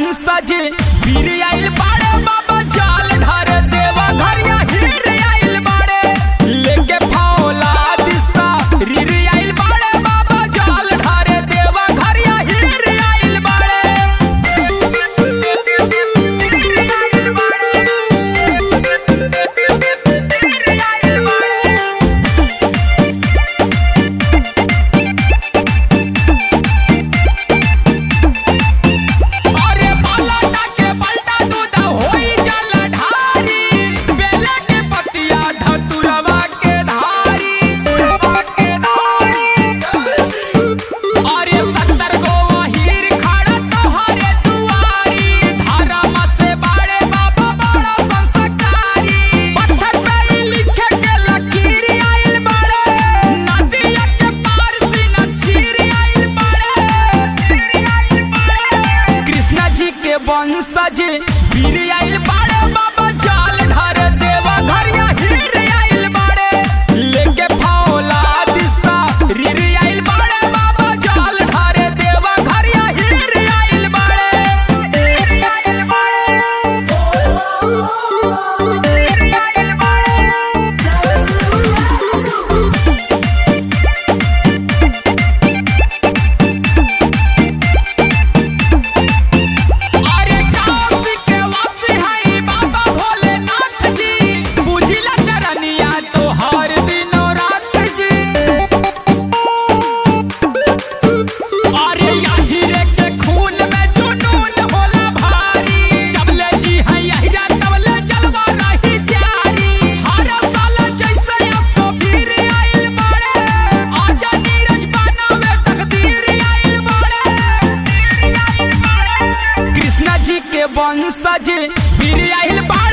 वंशज वीर आइल बाड़े बाबा जाल ढार देवा घरिया हीर आइल बाड़े लेके फौला दिशा रीर आइल बाड़े बाबा जाल ढार देवा घरिया हीर आइल बाड़े अरे पलटा के पलटा दूध होई जल ढारी बेला के पतिया धतुरवा के धारी अरे सत्तर गो हीर खड़ा तोहरे दुआरी धर्म से बाड़े बाबा बड़ा संस्कारी पत्थर पे लिखे के लकीर आइल बाड़े नदिया के पार से नचीर आइल बाड़े कृष्णा जी के वंशज वीर आइल बाड़े बाबा जाल ढार देवा घरिया हीर आइल बाड़े लेके फौला दिशा रीर आइल बाड़े बाबा जाल ढार देवा घरिया हीर आइल बाड़े अरे काशी के वासी हई बाबा भोलेनाथ जी बुझिला चरनिया तो हर दिनो रात जी अरे यही रे के खून में जुनून होला भारी जबले जी हई यही रे तबले जलवा रही जारी हर साल जैसे असो वीर आइल बाड़े आजा नीरज बनावे तकदीर आइल बाड़े कृष्णा जी के वंशज वीर आइल बाड़े